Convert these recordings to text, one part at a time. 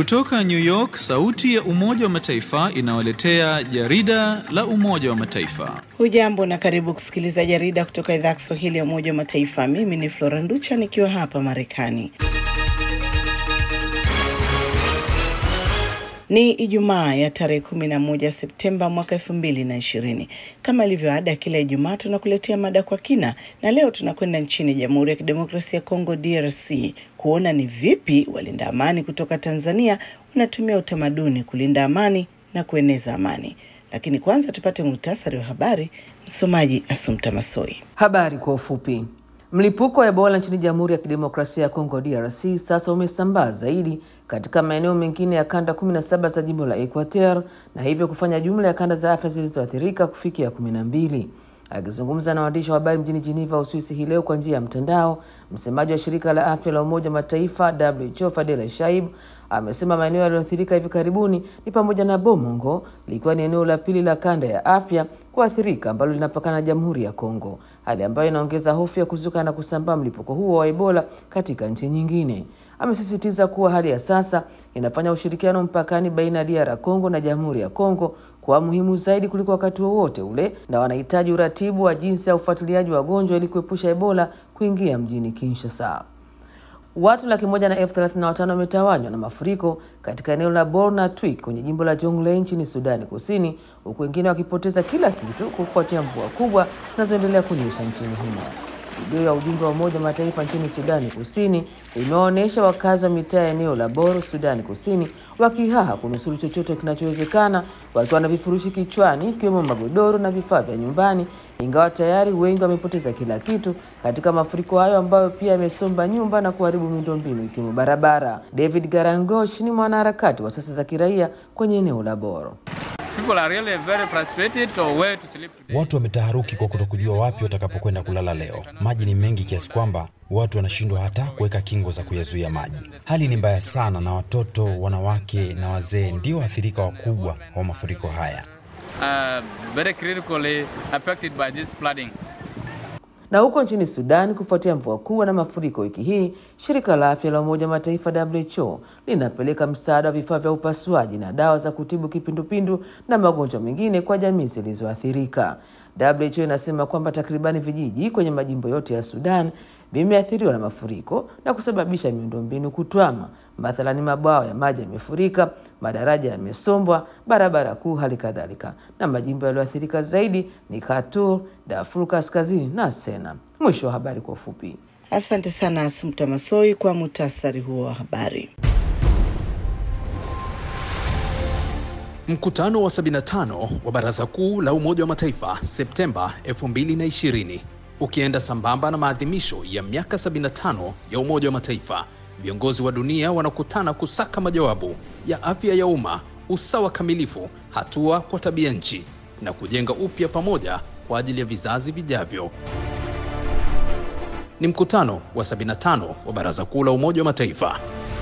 Kutoka New York, sauti ya Umoja wa Mataifa inawaletea jarida la Umoja wa Mataifa. Hujambo na karibu kusikiliza jarida kutoka idhaa ya Kiswahili ya Umoja wa Mataifa. Mimi ni Flora Nducha nikiwa hapa Marekani. Ni Ijumaa ya tarehe kumi na moja Septemba mwaka elfu mbili na ishirini. Kama ilivyo ada, kila Ijumaa tunakuletea mada kwa kina, na leo tunakwenda nchini Jamhuri ya Kidemokrasia ya Kongo, DRC, kuona ni vipi walinda amani kutoka Tanzania wanatumia utamaduni kulinda amani na kueneza amani. Lakini kwanza tupate muhtasari wa habari. Msomaji Asumta Masoi. Habari kwa ufupi. Mlipuko wa Ebola nchini Jamhuri ya Kidemokrasia ya Kongo DRC sasa umesambaa zaidi katika maeneo mengine ya kanda 17 za jimbo la Equateur na hivyo kufanya jumla ya kanda za afya zilizoathirika kufikia 12. Akizungumza na waandishi wa habari mjini Geneva, Uswisi hii leo kwa njia ya mtandao, msemaji wa shirika la afya la Umoja Mataifa WHO Fadela Shaib amesema maeneo yaliyoathirika hivi karibuni ni pamoja na Bomongo likiwa ni eneo la pili la kanda ya afya kuathirika ambalo linapakana na Jamhuri ya Kongo, hali ambayo inaongeza hofu ya kuzuka na kusambaa mlipuko huo wa Ebola katika nchi nyingine. Amesisitiza kuwa hali ya sasa inafanya ushirikiano mpakani baina ya DR Congo na Jamhuri ya Kongo kuwa muhimu zaidi kuliko wakati wowote ule, na wanahitaji uratibu wa jinsi ya ufuatiliaji wa wagonjwa ili kuepusha Ebola kuingia mjini Kinshasa. Watu laki moja na elfu thelathini na watano wametawanywa na mafuriko katika eneo la Borna Twik kwenye jimbo la Jonglei nchini Sudani Kusini, huku wengine wakipoteza kila kitu kufuatia mvua kubwa zinazoendelea kunyesha nchini humo. Video ya ujumbe wa Umoja Mataifa nchini Sudani Kusini imewaonyesha wakazi wa mitaa ya eneo la Bor, Sudani Kusini, wakihaha kunusuru chochote kinachowezekana, wakiwa na vifurushi kichwani, ikiwemo magodoro na vifaa vya nyumbani, ingawa tayari wengi wamepoteza kila kitu katika mafuriko hayo ambayo pia yamesomba nyumba na kuharibu miundombinu ikiwemo barabara. David Garangosh ni mwanaharakati wa asasi za kiraia kwenye eneo la Bor. Really very frustrated or where to sleep today. Watu wametaharuki kwa kutokujua wapi watakapokwenda kulala leo. Maji ni mengi kiasi kwamba watu wanashindwa hata kuweka kingo za kuyazuia maji. Hali ni mbaya sana, na watoto, wanawake na wazee ndio waathirika wakubwa wa mafuriko haya. Uh, very critically affected by this flooding. Na huko nchini Sudan, kufuatia mvua kubwa na mafuriko wiki hii, shirika la afya la Umoja wa Mataifa WHO linapeleka msaada wa vifaa vya upasuaji na dawa za kutibu kipindupindu na magonjwa mengine kwa jamii zilizoathirika. WHO inasema kwamba takribani vijiji kwenye majimbo yote ya Sudan vimeathiriwa na mafuriko na kusababisha miundombinu kutwama. Mathalani, mabwawa ya maji yamefurika, madaraja yamesombwa, barabara kuu hali kadhalika. Na majimbo yaliyoathirika zaidi ni Khartoum, Darfur Kaskazini na Sena. Mwisho wa habari kwa ufupi. Asante sana Asumta Masoi kwa muhtasari huo wa habari. Mkutano wa 75 wa Baraza Kuu la Umoja wa Mataifa Septemba 2020 ukienda sambamba na maadhimisho ya miaka 75 ya Umoja wa Mataifa, viongozi wa dunia wanakutana kusaka majawabu ya afya ya umma, usawa kamilifu, hatua kwa tabia nchi na kujenga upya pamoja kwa ajili ya vizazi vijavyo. Ni mkutano wa 75 wa Baraza Kuu la Umoja wa Mataifa.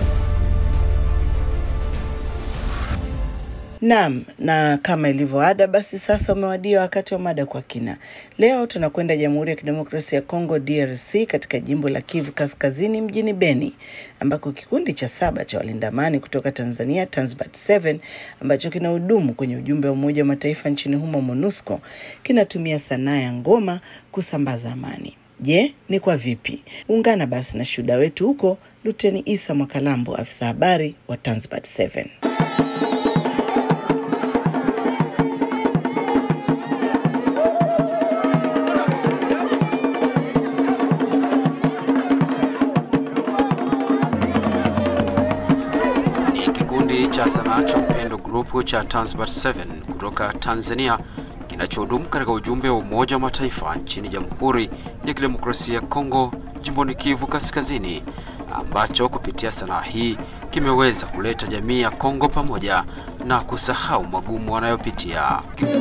Naam, na kama ilivyo ada, basi sasa umewadia wakati wa mada kwa kina. Leo tunakwenda Jamhuri ya Kidemokrasia ya Kongo DRC, katika jimbo la Kivu Kaskazini, mjini Beni, ambako kikundi cha saba cha walinda amani kutoka Tanzania, Tanzbat 7 ambacho kinahudumu kwenye ujumbe wa Umoja wa Mataifa nchini humo MONUSCO, kinatumia sanaa ya ngoma kusambaza amani. Je, ni kwa vipi? Ungana basi na shuhuda wetu huko, Luteni Isa Mwakalambo, afisa habari wa Tanzbat 7. Kikundi cha sanaa cha Upendo Group cha Tanzbat 7 kutoka Tanzania kinachohudumu katika ujumbe wa Umoja wa Mataifa nchini Jamhuri ya Kidemokrasia ya Kongo jimboni Kivu Kaskazini, ambacho kupitia sanaa hii kimeweza kuleta jamii ya Kongo pamoja na kusahau magumu wanayopitia.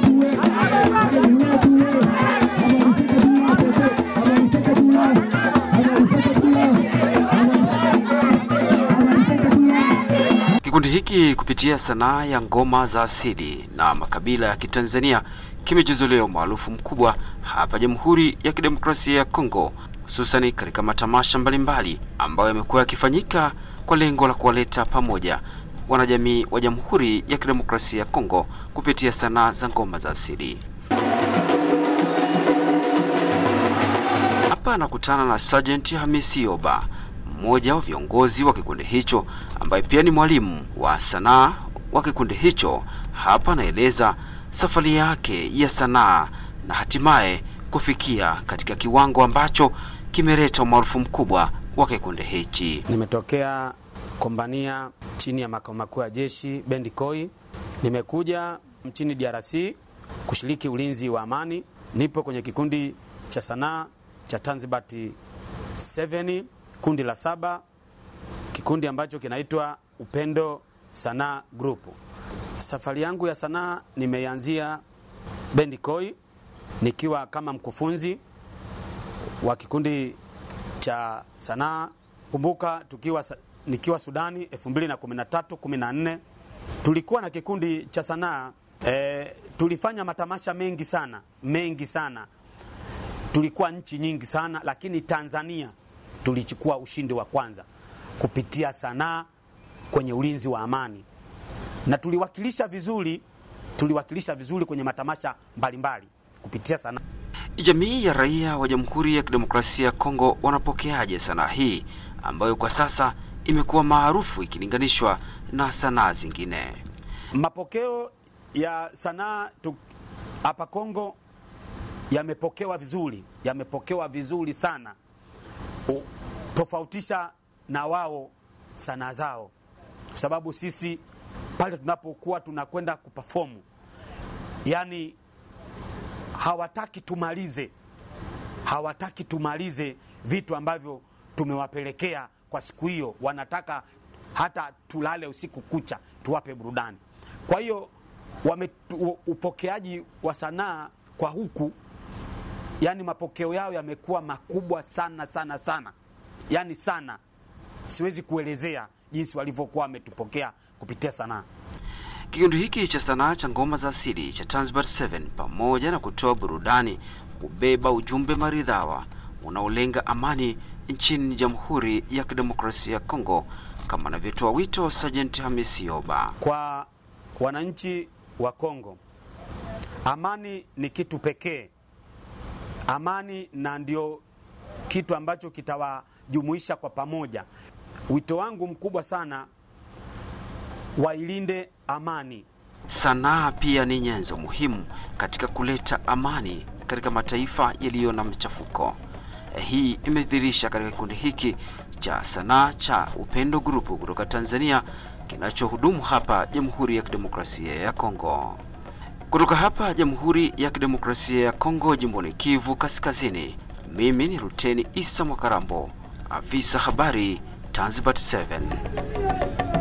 Kikundi hiki kupitia sanaa ya ngoma za asili na makabila ya Kitanzania kimejizolea umaarufu mkubwa hapa Jamhuri ya Kidemokrasia ya Kongo, hususani katika matamasha mbalimbali ambayo yamekuwa yakifanyika kwa lengo la kuwaleta pamoja wanajamii wa Jamhuri ya Kidemokrasia ya Kongo kupitia sanaa za ngoma za asili. Hapa anakutana na Sergeant Hamisi Yoba, mmoja wa viongozi wa kikundi hicho ambaye pia ni mwalimu wa sanaa wa kikundi hicho. Hapa anaeleza safari yake ya sanaa na hatimaye kufikia katika kiwango ambacho kimeleta umaarufu mkubwa wa kikundi hichi. Nimetokea kombania chini ya makao makuu ya jeshi Bendi Koi. Nimekuja nchini DRC kushiriki ulinzi wa amani. Nipo kwenye kikundi cha sanaa cha Tanzibat 7 kundi la saba, kikundi ambacho kinaitwa Upendo Sanaa Group. Safari yangu ya sanaa nimeianzia Bendi Koi nikiwa kama mkufunzi wa kikundi cha sanaa. Kumbuka tukiwa nikiwa Sudani 2013 14 tulikuwa na kikundi cha sanaa e, tulifanya matamasha mengi sana mengi sana, tulikuwa nchi nyingi sana, lakini Tanzania tulichukua ushindi wa kwanza kupitia sanaa kwenye ulinzi wa amani, na tuliwakilisha vizuri, tuliwakilisha vizuri kwenye matamasha mbalimbali kupitia sanaa. Jamii ya raia wa Jamhuri ya Kidemokrasia ya Kongo wanapokeaje sanaa hii ambayo kwa sasa imekuwa maarufu ikilinganishwa na sanaa zingine? Mapokeo ya sanaa hapa Kongo yamepokewa vizuri, yamepokewa vizuri sana, U, tofautisha na wao sanaa zao, kwa sababu sisi pale tunapokuwa tunakwenda kuperform, yani hawataki tumalize, hawataki tumalize vitu ambavyo tumewapelekea kwa siku hiyo. Wanataka hata tulale usiku kucha, tuwape burudani. Kwa hiyo wame upokeaji wa sanaa kwa huku, yani mapokeo yao yamekuwa makubwa sana sana sana, yani sana, siwezi kuelezea jinsi walivyokuwa wametupokea kupitia sanaa. Kikundi hiki cha sanaa cha ngoma za asili cha Tanzbat 7 pamoja na kutoa burudani hubeba ujumbe maridhawa unaolenga amani nchini Jamhuri ya Kidemokrasia ya Kongo, kama anavyotoa wito Sergeant Hamisi Yoba. Kwa wananchi wa Kongo, amani ni kitu pekee, amani na ndio kitu ambacho kitawajumuisha kwa pamoja. Wito wangu mkubwa sana wailinde amani. Sanaa pia ni nyenzo muhimu katika kuleta amani katika mataifa yaliyo na machafuko. Hii imedhihirisha katika kikundi hiki cha sanaa cha Upendo Group kutoka Tanzania kinachohudumu hapa Jamhuri ya Kidemokrasia ya Kongo. Kutoka hapa Jamhuri ya Kidemokrasia ya Kongo, jimboni Kivu Kaskazini, mimi ni Luteni Isa Mwakarambo, afisa habari Tanzbat 7.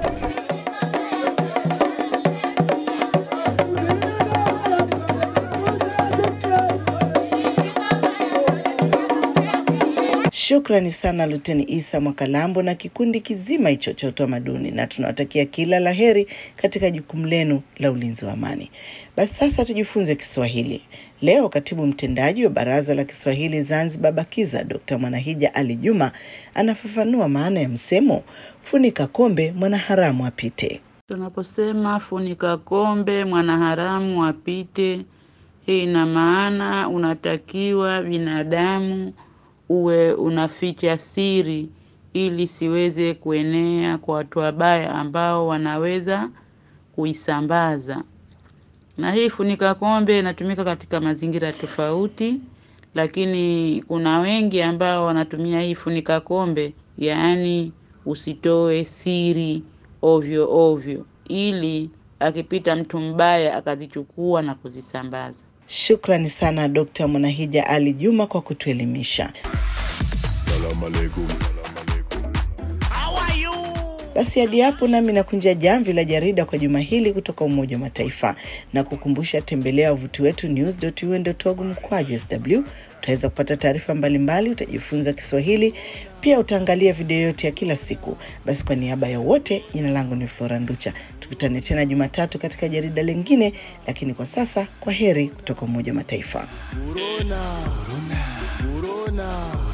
Shukrani sana Luteni Isa Mwakalambo na kikundi kizima hicho cha utamaduni, na tunawatakia kila la heri katika jukumu lenu la ulinzi wa amani. Basi sasa tujifunze Kiswahili. Leo katibu mtendaji wa Baraza la Kiswahili Zanzibar BAKIZA Dr. Mwanahija Ali Juma anafafanua maana ya msemo funika kombe mwanaharamu apite. Tunaposema funika kombe mwanaharamu apite, hii ina maana unatakiwa binadamu uwe unaficha siri ili siweze kuenea kwa watu wabaya ambao wanaweza kuisambaza. Na hii funika kombe inatumika katika mazingira tofauti, lakini kuna wengi ambao wanatumia hii funika kombe, yaani usitoe siri ovyo ovyo, ili akipita mtu mbaya akazichukua na kuzisambaza. Shukrani sana Dr. Mwanahija Ali Juma kwa kutuelimisha. Basi hadi hapo nami nakunja jamvi la jarida kwa juma hili kutoka Umoja wa Mataifa na kukumbusha, tembelea wavuti wetu news.un.org mkwaju sw. Utaweza kupata taarifa mbalimbali, utajifunza Kiswahili, pia utaangalia video yote ya kila siku. Basi kwa niaba ya wote, jina langu ni Flora Nducha. Tukutane tena Jumatatu katika jarida lingine, lakini kwa sasa, kwa heri kutoka Umoja wa Mataifa. Corona. Corona. Corona.